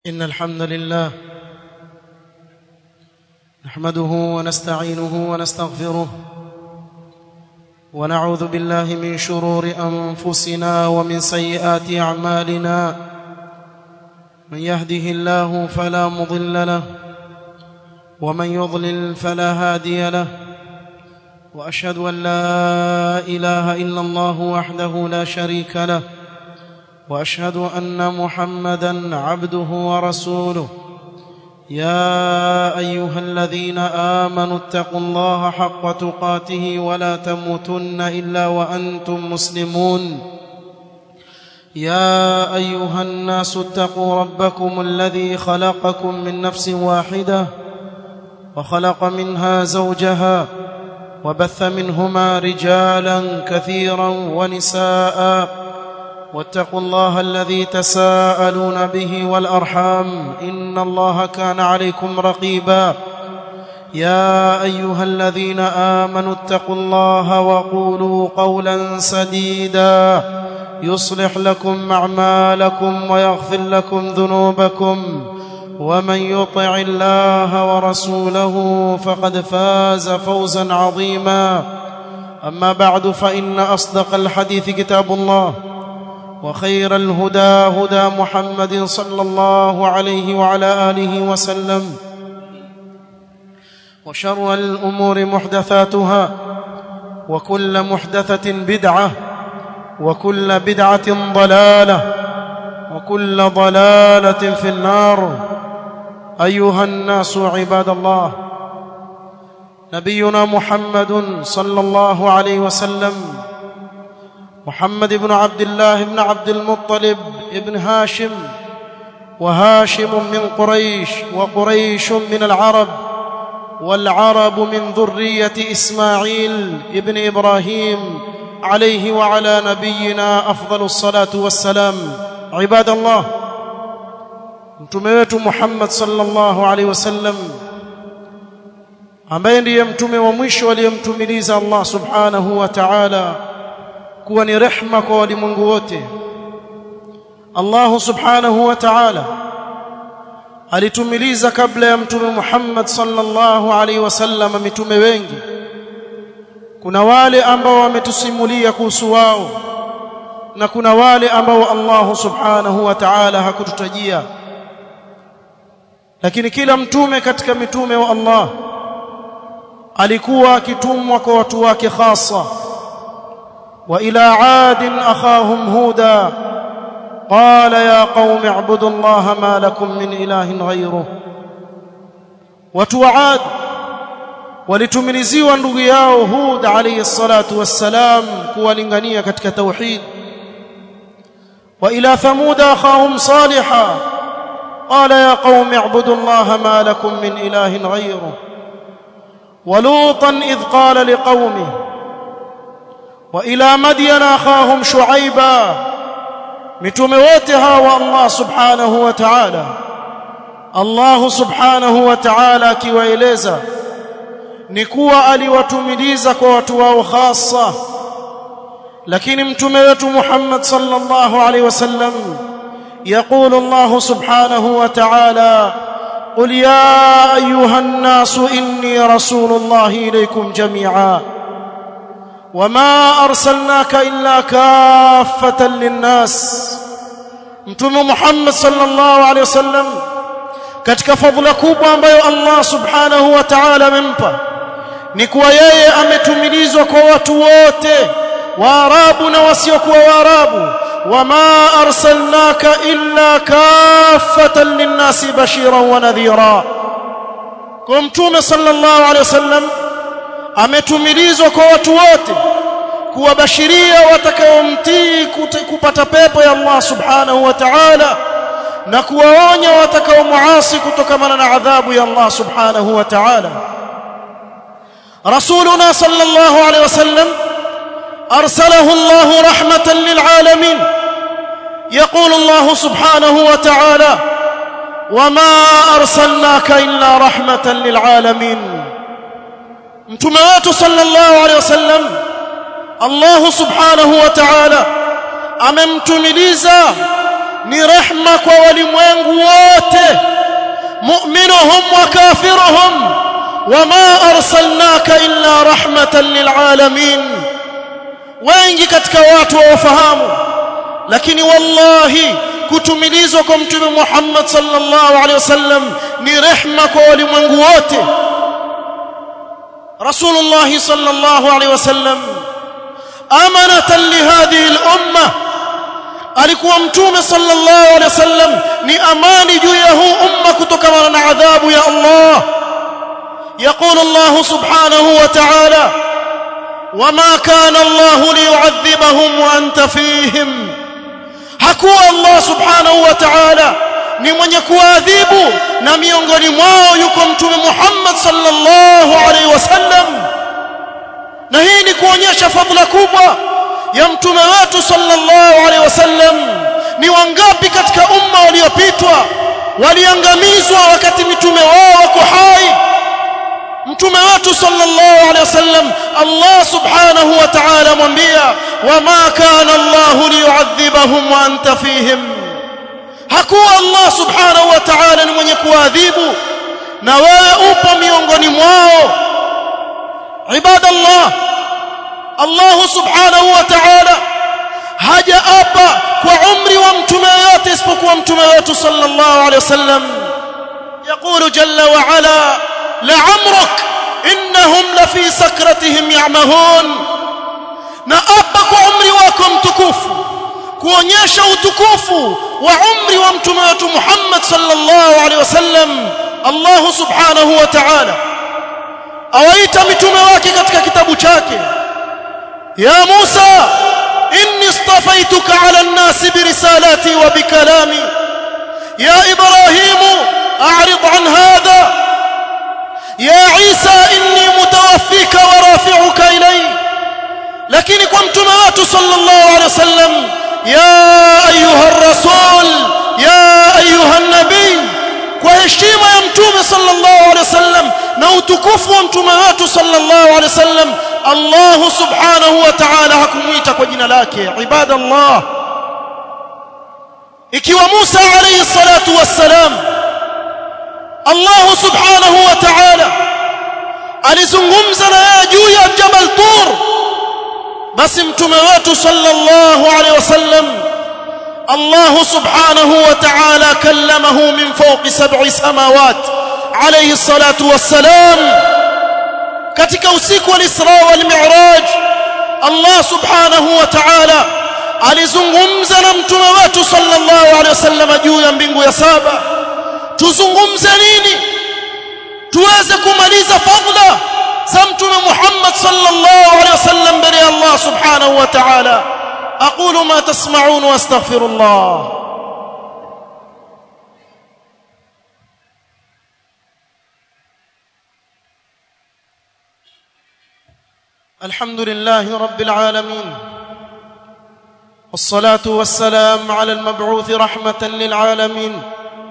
إن الحمد لله نحمده ونستعينه ونستغفره ونعوذ بالله من شرور أنفسنا ومن سيئات أعمالنا من يهده الله فلا مضل له ومن يضلل فلا هادي له وأشهد أن لا إله إلا الله وحده لا شريك له واشهد ان محمدا عبده ورسوله يا ايها الذين امنوا اتقوا الله حق تقاته ولا تموتن الا وانتم مسلمون يا ايها الناس اتقوا ربكم الذي خلقكم من نفس واحده وخلق منها زوجها وبث منهما رجالا كثيرا ونساء واتقوا الله الذي تساءلون به والارحام ان الله كان عليكم رقيبا يا ايها الذين امنوا اتقوا الله وقولوا قولا سديدا يصلح لكم اعمالكم ويغفر لكم ذنوبكم ومن يطع الله ورسوله فقد فاز فوزا عظيما اما بعد فان اصدق الحديث كتاب الله وخير الهدى هدى محمد صلى الله عليه وعلى اله وسلم وشر الامور محدثاتها وكل محدثه بدعه وكل بدعه ضلاله وكل ضلاله في النار ايها الناس عباد الله نبينا محمد صلى الله عليه وسلم محمد بن عبد الله بن عبد المطلب بن هاشم وهاشم من قريش وقريش من العرب والعرب من ذريه اسماعيل ابن ابراهيم عليه وعلى نبينا افضل الصلاه والسلام عباد الله mtume wetu Muhammad sallallahu alaihi wasallam ambaye ndiye mtume wa mwisho aliyemtumiliza Allah subhanahu wa ta'ala kuwa ni rehma kwa walimwengu wote Allah subhanahu wa ta'ala alitumiliza kabla ya mtume Muhammad sallallahu alaihi wasallam mitume wengi kuna wale ambao wametusimulia kuhusu wao na kuna wale ambao Allah subhanahu wa ta'ala hakututajia lakini kila mtume katika mitume wa Allah alikuwa akitumwa kwa watu wake hasa والى عاد اخاهم هودا قال يا قوم اعبدوا الله ما لكم من اله غيره watu wa Ad walitumiliziwa ndugu yao Hud alayhi salatu wassalam kuwalingania katika tauhid wa ila thamud akhahum saliha qala ya qaumi i'budu allaha ma lakum min ilahin ghayruhu wa lutan idh qala liqaumihi والى مدين اخاهم شعيبا mitume wote hawa Allah subhanahu wa ta'ala Allah subhanahu wa ta'ala akiwaeleza ni kuwa aliwatumiliza kwa watu wao hasa lakini mtume wetu Muhammad sallallahu alaihi wasallam يقول الله سبحانه وتعالى قل يا ايها الناس اني رسول الله اليكم جميعا وما ارسلناك الا كافه للناس mtume Muhammad sallallahu alaihi wasallam katika fadhila kubwa ambayo Allah subhanahu wa ta'ala amempa ni kuwa yeye ametumilizwa kwa watu wote waarabu na wasiokuwa waarabu wama arsalnaka illa kaffatan linnasi bashiran wa nadhira kwa mtume sallallahu alaihi wasallam ametumilizwa kwa watu wote kuwabashiria watakaomtii kupata pepo ya Allah subhanahu wa ta'ala na kuwaonya watakaomuasi kutokana na adhabu ya Allah subhanahu wa ta'ala rasuluna sallallahu alayhi wasallam arsalahu Allah rahmatan lilalamin يقول الله سبحانه وتعالى وما أرسلناك إلا رحمة للعالمين mtume wetu sallallahu alaihi wasallam Allah subhanahu wa ta'ala amemtumiliza ni rehma kwa walimwengu wote mu'minuhum wa kafiruhum wama arsalnaka illa rahmatan lilalamin wengi katika watu wafahamu lakini wallahi kutumilizwa kwa mtume Muhammad sallallahu alaihi wasallam ni rehma kwa walimwengu wote Rasulullah sallallahu alaihi wasallam amanatan lihadhihi al-umma alikuwa mtume sallallahu alaihi wasallam ni amani juu ya huu umma kutokana na adhabu ya Allah يقول الله سبحانه وتعالى وما كان الله ليعذبهم وانت فيهم hakuwa Allah subhanahu wa ta'ala ni mwenye kuadhibu na miongoni mwao yuko mtume Muhammad sallallahu alaihi wasallam na hii ni kuonyesha fadhila kubwa ya mtume wetu sallallahu alaihi wasallam ni wangapi katika umma waliopitwa waliangamizwa wakati mitume wao wako hai mtume wetu sallallahu alaihi wasallam Allah subhanahu wa ta'ala mwambia wama kana Allah liyu'adhibahum wa anta fihim hakuwa Allah subhanahu wa ta'ala ni mwenye kuadhibu na wewe upo miongoni mwao ibadallah Allah subhanahu wa ta'ala hajaapa kwa umri wa mtume yote isipokuwa mtume wetu sallallahu alaihi wasallam يقول جل وعلا لعمرك انهم لفي سكرتهم يعمهون na apa kwa umri wako mtukufu kuonyesha utukufu wa umri wa mtume wetu Muhammad sallallahu alaihi wasallam Allah subhanahu wa ta'ala awaita mitume wake katika kitabu chake ya Musa inni istafaituka ala an-nas birisalati wa bikalami ya Ibrahim a'rid an hadha يا عيسى إني متوفيك ورافعك إلي لكن كنت مات صلى الله عليه وسلم يا أيها الرسول يا أيها النبي وهشيمة يمتوم صلى الله عليه وسلم نوتكف ومتومات صلى الله عليه وسلم الله سبحانه وتعالى حكميتك وجنا لك عباد الله ikiwa Musa alayhi salatu wassalam Allah subhanahu wa ta'ala alizungumza na yeye juu ya Jabal Tur basi mtume wetu sallallahu alaihi wasallam Allah subhanahu wa ta'ala kallamahu min fawqi sab'i samawat alayhi salatu wassalam katika usiku wa Isra wal Mi'raj Allah subhanahu wa ta'ala alizungumza na mtume wetu sallallahu alaihi wasallam juu ya mbingu ya saba tuzungumze nini tuweze kumaliza fadla za mtume Muhammad sallallahu alaihi wasallam mbele ya Allah subhanahu wa ta'ala aqulu ma tasma'un wa astaghfirullah الحمد لله رب العالمين والصلاه والسلام على المبعوث رحمه للعالمين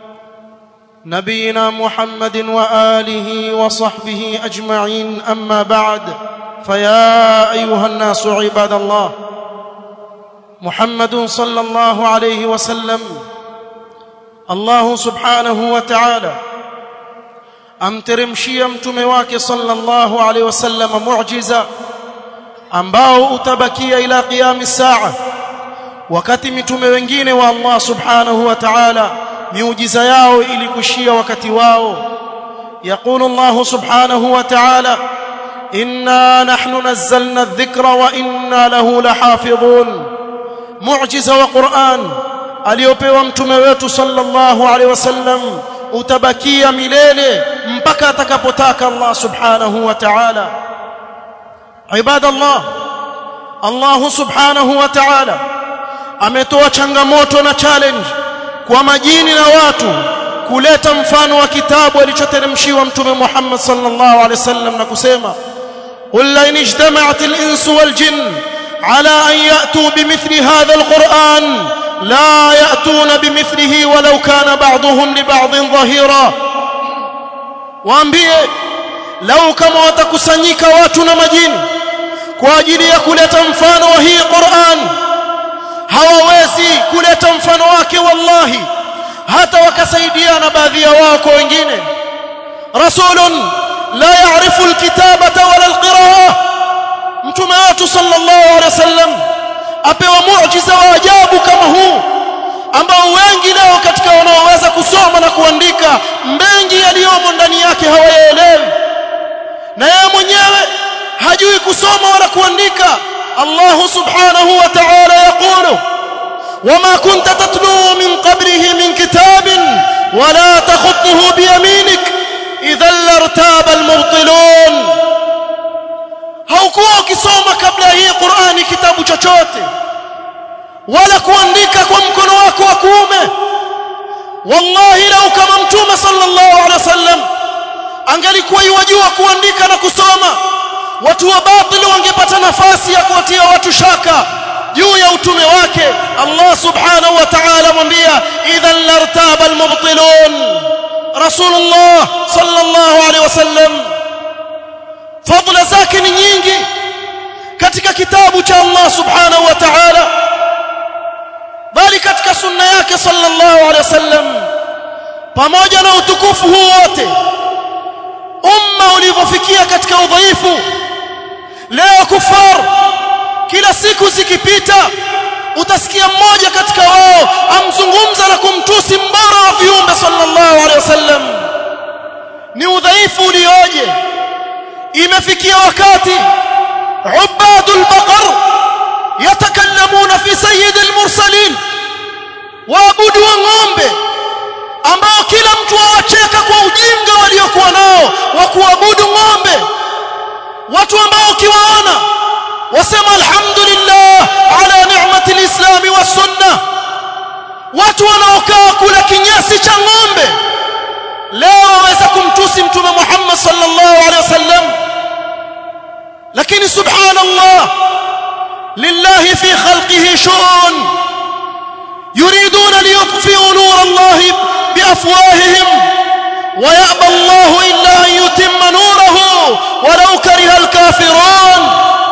نبينا محمد واله وصحبه اجمعين اما بعد فيا ايها الناس عباد الله محمد صلى الله عليه وسلم الله سبحانه وتعالى amteremshia mtume wake sallallahu alaihi wasallam muujiza ambao utabakia ila qiyam saa wakati mitume wengine wa Allah subhanahu wa ta'ala miujiza yao ilikushia wakati wao يقول الله سبحانه وتعالى إنا نحن نزلنا الذكر وإنا له لحافظون معجزة وقرآن aliyopewa mtume wetu sallallahu alaihi wasallam utabakia milele mpaka atakapotaka Allah subhanahu wa ta'ala ibadallah Allah subhanahu wa ta'ala ametoa changamoto na challenge kwa majini na watu kuleta mfano wa kitabu alichoteremshiwa mtume Muhammad sallallahu alaihi wasallam na kusema qul la in ijtama'at al-insu wal jinn ala an ya'tu bimithli hadha al-Qur'an la ya'tuna bimithlihi walau kana ba'dhum li ba'dhin dhahira waambie lau kama watakusanyika watu na majini kwa ajili ya kuleta mfano wa hii Qur'an hawawezi kuleta mfano wake wallahi hata wakasaidiana baadhi ya wao kwa wengine rasulun la ya'rifu alkitabata wala alqiraa mtume wetu sallallahu alaihi wasallam apewa muujiza wa ajabu kama huu ambao wengi leo katika wanaoweza kusoma na kuandika mengi yaliyomo ndani yake hawayaelewi na yeye mwenyewe hajui kusoma wala kuandika Allah subhanahu wa ta'ala yaqulu وما كنت تتلو من قبله من كتاب ولا تخطه بيمينك إذا لارتاب المبطلون haukuwa ukisoma kabla hii Qur'ani kitabu chochote wala kuandika kwa mkono wako wa kuume wallahi lau kama mtume sallallahu alaihi wasallam angalikuwa yajua kuandika na kusoma watu wa batili wangepata nafasi ya kuwatia watu shaka juu ya utume wake Allah subhanahu wa ta'ala mwambia idhan lartaba almubtilun rasulullah sallallahu alaihi wasallam fadla zake ni nyingi katika kitabu cha Allah subhanahu wa ta'ala bali katika sunna yake sallallahu alaihi wasallam pamoja na utukufu huu wote umma ulivyofikia katika udhaifu leo kufar kila siku zikipita utasikia mmoja katika wao amzungumza na kumtusi mbora wa viumbe sallallahu alaihi wasallam ni udhaifu ulioje imefikia wakati ubadul baqar yatakallamuna fi sayyidil mursalin waabudu wa ng'ombe ambao kila mtu awacheka kwa ujinga waliokuwa nao wa kuabudu ng'ombe watu ambao ukiwaona wasema alhamdulillah ala ni'mati alislam wa sunna watu wanaokaa kula kinyasi cha ng'ombe leo waweza kumtusi mtume Muhammad sallallahu alaihi wasallam lakini subhanallah lillahi fi khalqihi shurun yuriduna liyutfi'u nur Allah biafwahihim ويأبى الله إلا أن يتم نوره ولو كره الكافرون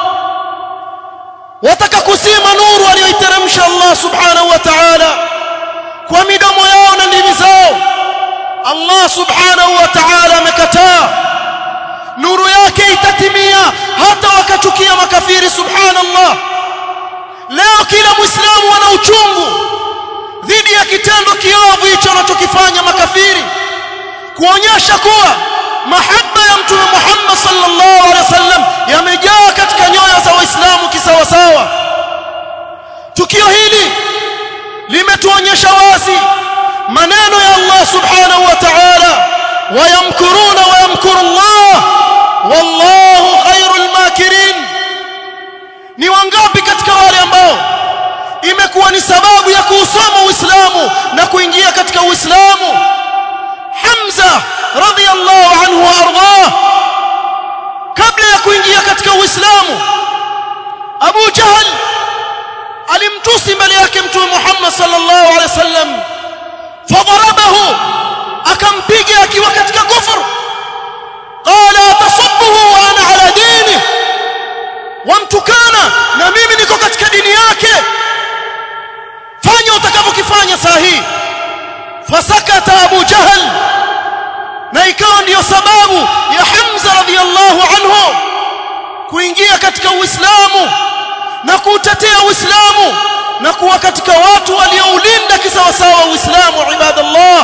wataka kusima nuru aliyoiteremsha Allah subhanahu wa ta'ala kwa midomo yao na ndimi zao Allah subhanahu wa ta'ala amekataa nuru yake itatimia hata wakachukia makafiri subhanallah leo kila muislamu ana uchungu dhidi ya kitendo kiovu hicho wanachokifanya makafiri kuonyesha kuwa mahaba ya mtume Muhammad sallallahu alaihi wasallam yamejaa katika nyoyo za waislamu kisawasawa tukio hili limetuonyesha wazi maneno ya Allah subhanahu wa ta'ala wayamkuruna wayamkuru Allah wallahu khairul makirin ni wangapi katika wale ambao imekuwa ni sababu ya kuusoma Uislamu na kuingia katika Uislamu Hamza radhiyallahu anhu wa ardhah kabla ya kuingia katika Uislamu Abu Jahl alimtusi mbele yake mtume Muhammad sallallahu alaihi wasallam fadarabahu akampiga akiwa katika kufur qala tasubbuhu wa ana ala dini wamtukana na mimi niko katika dini yake fanya utakavyokifanya saa hii fasakata Abu Jahl na ikawa ndiyo sababu ya Hamza radhiyallahu anhu kuingia katika Uislamu na kuutetea Uislamu na kuwa katika watu walioulinda kisawasawa Uislamu ibadallah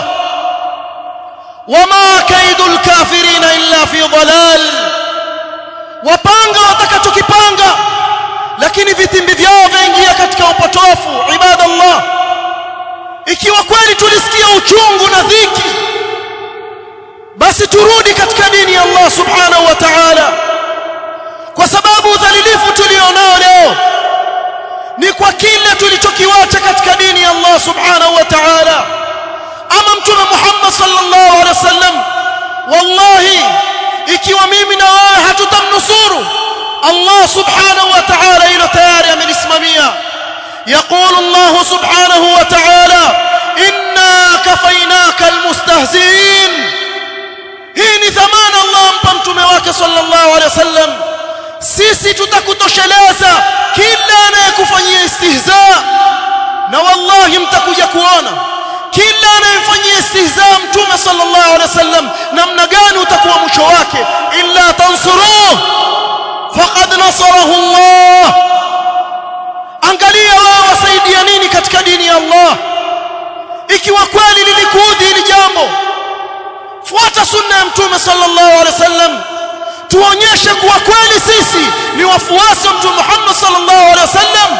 wama kaidul kafirina illa fi dhalal wapanga watakachokipanga lakini vitimbi vyao vaingia katika upotofu ibadallah ikiwa kweli tulisikia uchungu na dhiki basi turudi katika dini ya Allah subhanahu wa ta'ala kwa sababu udhalilifu tulionao leo ni kwa kile tulichokiwacha katika dini ya Allah subhanahu wa ta'ala ama mtume Muhammad sallallahu alaihi wasallam wallahi ikiwa mimi na wewe hatutamnusuru Allah subhanahu wa ta'ala hilo tayari amelisimamia يقول الله سبحانه وتعالى إنا كفيناك المستهزئين hii ni dhamana Allah ampa mtume wake sallallahu alaihi wasallam sisi tutakutosheleza kila anayekufanyia istihza na wallahi mtakuja kuona kila anayemfanyia istihzaa mtume sallallahu alaihi wasallam namna gani utakuwa mwisho wake illa tansuruhu faqad nasarahu Allah angalia wao wasaidia nini katika dini ya Allah ikiwa kweli lilikuudhi hili jambo fuata sunna ya mtume sallallahu alaihi wasallam tuonyeshe kuwa kweli sisi ni wafuasi wa mtume Muhammad sallallahu alaihi wasallam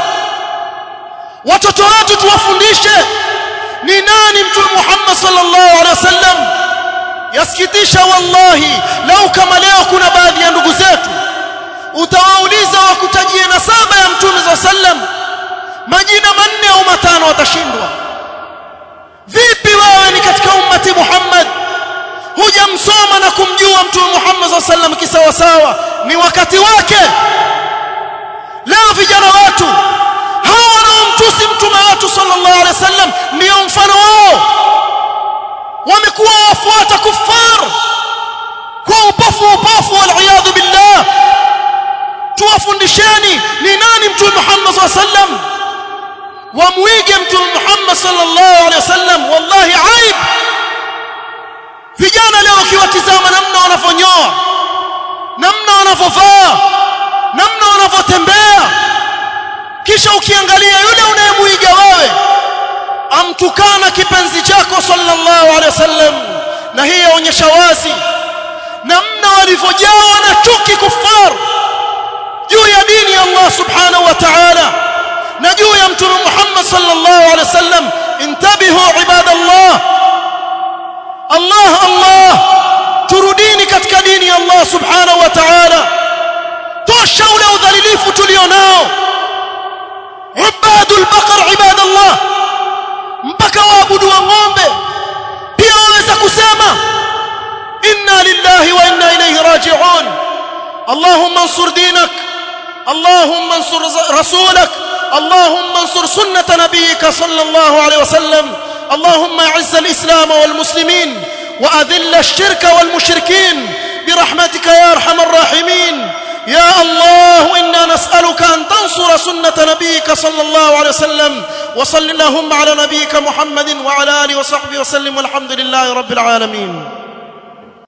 watoto wetu tuwafundishe ni nani mtume Muhammad sallallahu alaihi wasallam yasikitisha wallahi lau kama leo kuna baadhi ya ndugu zetu utawauliza wakutajie nasaba ya mtume sallallahu alaihi wasallam majina manne au matano watashindwa vipi wewe ni katika ummati Muhammad hujamsoma na kumjua mtume Muhammad sallallahu alaihi wasallam kisawa sawa ni wakati wake leo vijana wetu hawa wanaomtusi mtume wetu sallallahu alaihi wasallam ndio mfano wao wamekuwa wafuata kuffar kwa upofu upofu wal billah tuwafundisheni ni nani mtume Muhammad sallallahu alaihi wasallam wamwige mtume Muhammad sallallahu alaihi wasallam wallahi aib vijana leo ukiwatizama namna wanavyonyoa namna wanavyovaa namna wanavyotembea kisha ukiangalia yule unayemuiga wewe amtukana kipenzi chako sallallahu alaihi wasallam na hii yaonyesha wazi namna walivyojawa na chuki kufar juu ya dini ya Allah subhanahu wa ta'ala na juu ya mtume Muhammad sallallahu alaihi wasallam intabihu ibadallah Allah Allah turudini katika dini ya Allah subhanahu wa ta'ala tosha ule udhalilifu tulionao ubadul baqar ibadallah mpaka waabudu wa ng'ombe pia waweza kusema inna lillahi wa inna ilayhi raji'un اللهم انصر دينك اللهم انصر رسولك اللهم انصر سنة نبيك صلى الله عليه وسلم اللهم اعز الإسلام والمسلمين وأذل الشرك والمشركين برحمتك يا أرحم الراحمين يا الله إنا نسألك أن تنصر سنة نبيك صلى الله عليه وسلم وصل اللهم على نبيك محمد وعلى آله وصحبه وسلم والحمد لله رب العالمين